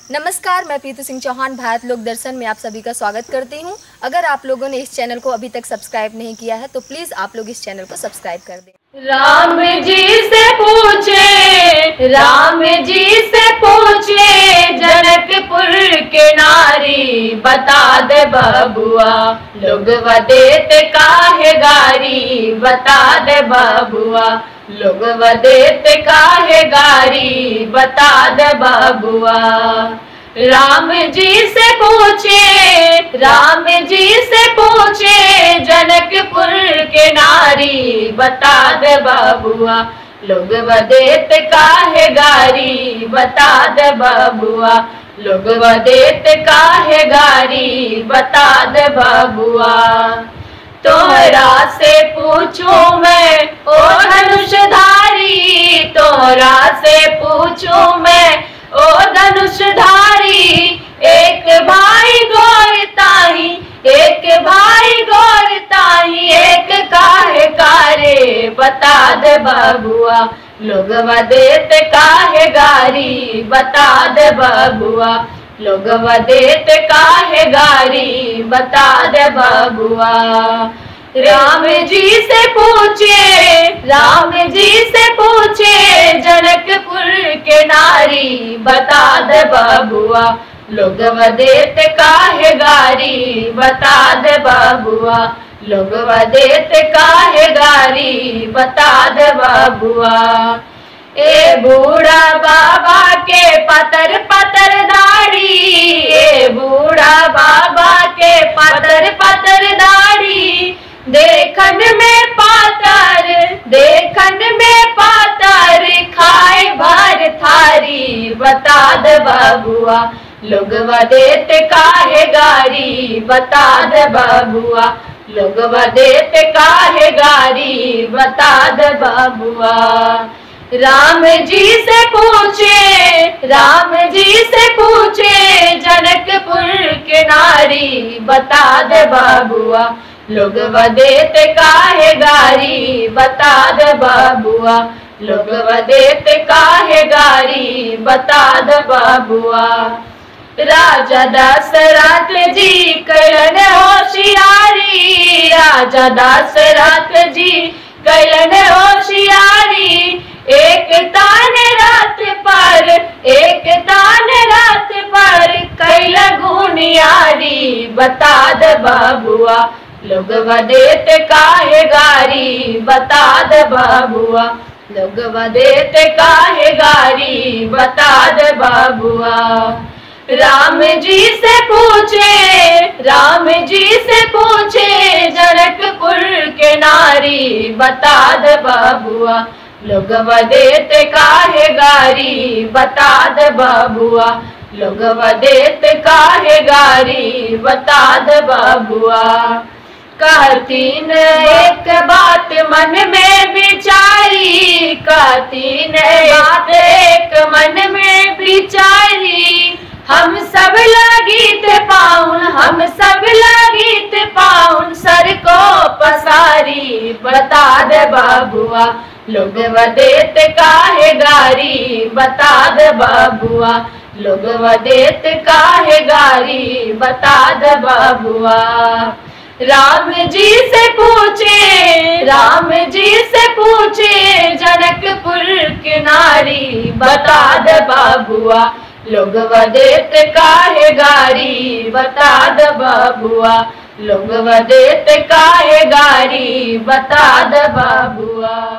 नमस्कार मैं प्रीतु सिंह चौहान भारत लोक दर्शन में आप सभी का स्वागत करती हूं अगर आप लोगों ने इस चैनल को अभी तक सब्सक्राइब नहीं किया है तो प्लीज़ आप लोग इस चैनल को सब्सक्राइब कर दें राम जी से पूछे राम जी से पूछे जनकपुर के नारी बता दे बबुआ लोग वदेत काहे गारी बता दे बबुआ लोग वदेत काहे गारी बता दे बबुआ राम जी से पूछे राम जी से पूछे जनकपुर के नारी बता दे बाबुआ लोग वदेत काहे गारी बता दे बाबुआ लोग वदेत काहे गारी बता दे बाबुआ तोहरा से पूछू मैं ओ धनुषधारी तोहरा से पूछू मैं ओ धनुषधारी एक भाई गौरताही एक भाई गौरताही एक काहे कारे बता दे बाबुआ लोग वदेत काहे गारी बता दे बाबुआ लोग वदेत काहे गारी बता दे बाबुआ राम जी से पूछे राम जी से पूछे जनकपुर के नारी बता दे बाबुआ लोग वदेत काहे गारी बता दे बाबुआ लोग वदेत काहे गारी बता दे बाबुआ ए बूढ़ा बाबा के पतर पतर दाढ़ी ए बूढ़ा बाबा के पतर पतर दाढ़ी देखन में पातर देखन में पातर खाए भर थारी बता दे बाबुआ लोग वदेत काहे गारी बता दे बाबुआ लोग वदेत काहे गारी बता दे बाबुआ राम जी से पूछे राम जी से पूछे जनकपुर के नारी बता दे बाबुआ लोग वदेत काहे गारी बता दे बाबुआ लोग वदेत काहे गारी बता दे बाबुआ राजा दशरथ जी कलन होशियारी राजा दशरथ जी कलन होशियारी एक तान रात पर एक तान रात पर कैल गुनियारी बता दे बाबुआ लोग वदेत काहे गारी बता दे बाबुआ लोग वदेत काहे गारी बता दे बाबुआ राम जी से पूछे राम जी से पूछे जनकपुर के नारी बता दे बाबुआ लोग वदेत काहे गारी बता दे बाबुआ लोग वदेत काहे गारी बता दे बाबुआ कहतीन एक बात मन में विचारी कहतीन बात एक मन में विचारी हम सब लगीत पाउन हम सब लगीत पाउन सर को पसारी बता दे बाबुआ लोग वदेत काहे गारी बता दे बाबुआ लोग वदेत काहे गारी बता दे बाबुआ राम जी से पूछे राम जी से पूछे जनकपुर के नारी बता दे बाबुआ लोग वदेत काहे गारी बता दे बाबुआ लोग वदेत काहे गारी बता दे बाबुआ